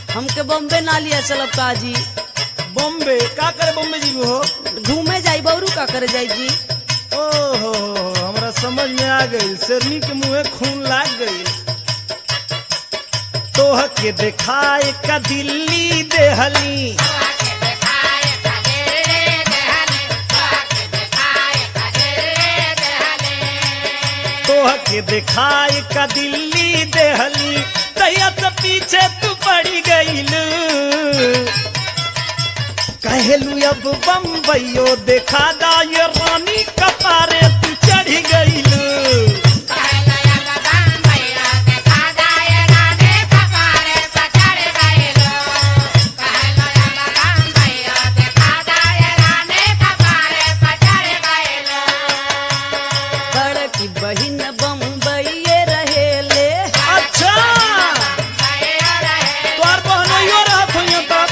हमके बॉम्बे ना लिया चलब का जी बॉम्बे का करे बॉम्बे जी हो घूमे जाई बौरू का करे जाई जी ओहो हमरा समझ में आ गई शेरनी के मुंहे खून लाग गई तोह के देखाए का दिल्ली देहली तोह के देखाए का दिल्ली देहली तैया से पीछे तू पड़ी गईल कहलू अब बम्बईयो देखा दा ये रानी कपारे तू चढ़ी गईल बड़की बहिन बम्बई रहेले अच्छा तोर बहनोइयो रहत होइयो तब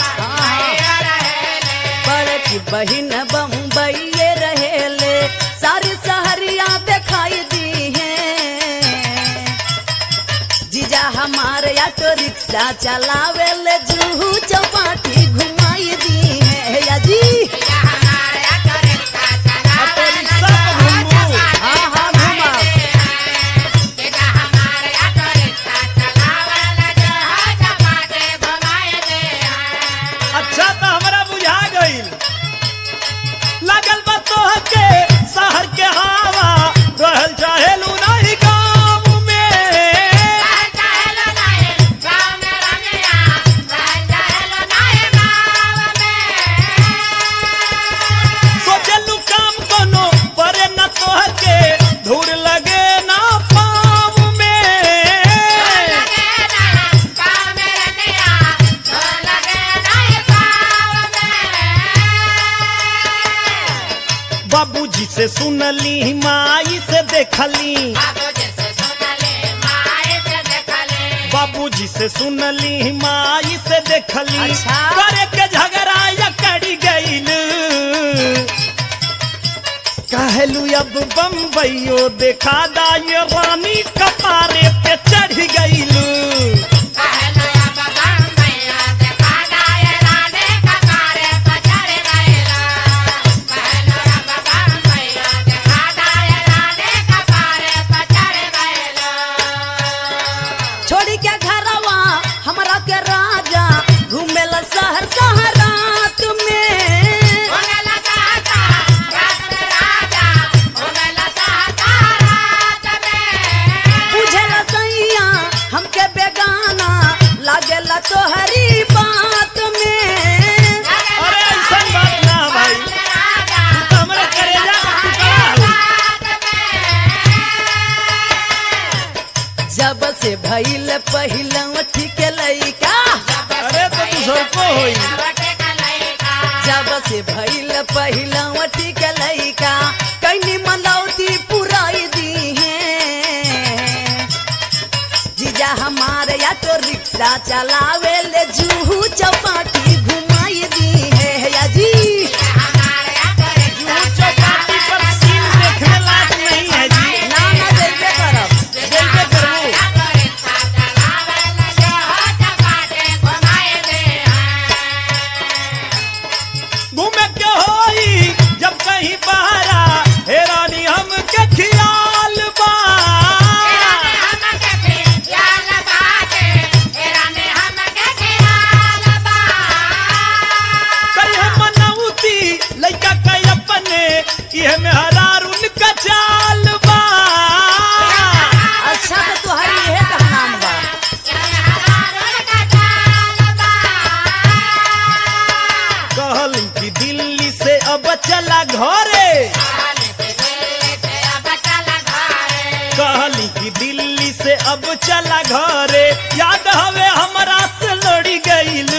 बड़की बहिन बम्बई रहेले सारी सहरिया दिखाई दी है जीजा हमारे ऑटो रिक्शा चलावे ले जूहू चौपाटी घुमाई दी है या जी ऑटो रिक्शा पे घूमू हाँ हाँ घुमा अच्छा तो हमरा बुझा गईल लागल बा तोह के शहर के हवा रहल चाहेलू नहीं गाँव में सोचलू काम कोनो परे न तोह के धूर लगे ना पाँव में बाबूजी से सुनली माई से देखली बाबूजी से सुनली माई से देखली अच्छा। करे के झगड़ा या कड़ी गईल कहलू अब बम्बईयो देखा दा ये रानी कपारे पे चढ़ गईल छोड़ी के घरवा हमरा के राजा घूमेला शहर शहरात में बुझेला सैया हमके बेगाना लागेला तोहरी बात में अरे ऐसा बात ना भाई तू तो हमरे करेजा का टुकड़ा हो जब से भइल पहिला ठीक लइका अरे तो तू सबको होई जब से भइल पहिला ठीक लइका कहीं मनौती पुराई दी है जीजा हमारे ऑटो रिक्शा चलावे ले जूहू चौपाटी घुमाई दी है या जी जूहू चौपाटी पर सीन देखने लायक नहीं है जी ना ना जइबे करब जइबे करबू घूमे के होई जब कहीं बहरा हे रानी हम के खियाल बा कई हम मनौती लइका कई अपने इहे में हरार उनका चाल बा अच्छा तो तुहरी इहे का नाम बा कहल कि दिल्ली से अब चला घरे कहली कि दिल्ली से अब चला घरे याद हवे हमरा से लड़ी गईल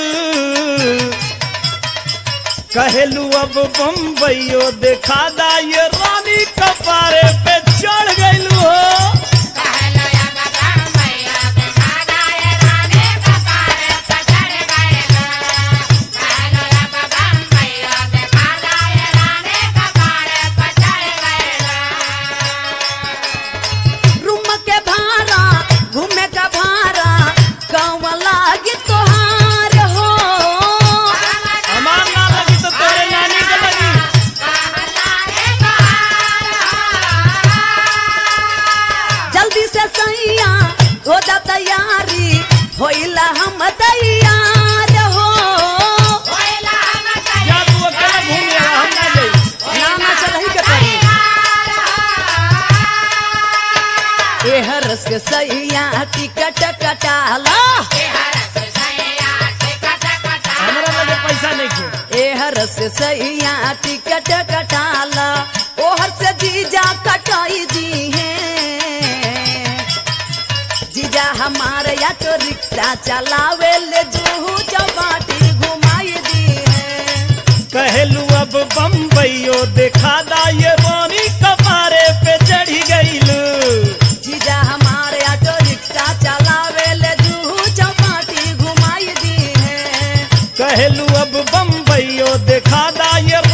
कहेलू अब बम्बईयो देखा दा ये रानी कपारे पे चढ़ गईलू हो रूम के भाड़ा घूमे का भाड़ा कौन लागे तोहार हम तैयार हो या तू अकेला घूम ले हम ना जाई ना ना चलही के पड़ी एहर से सैया टिकट कटाला हमरा लगे पैसा नहीं खे एहर से सैया टिकट कटाला ओहर से जीजा कटाई दी है जीजा हमारे या तो रिक्शा चलावे ले जूहू चौपाटी घुमाई दी है कहलू अब बम्बईयो देखा दा ये रोनी कपारे पे चढ़ी गईलू जीजा हमारे ऑटो रिक्शा चलावे ले जूहू चौपाटी घुमाई दी है कहलू अब बम्बईयो देखा दा ये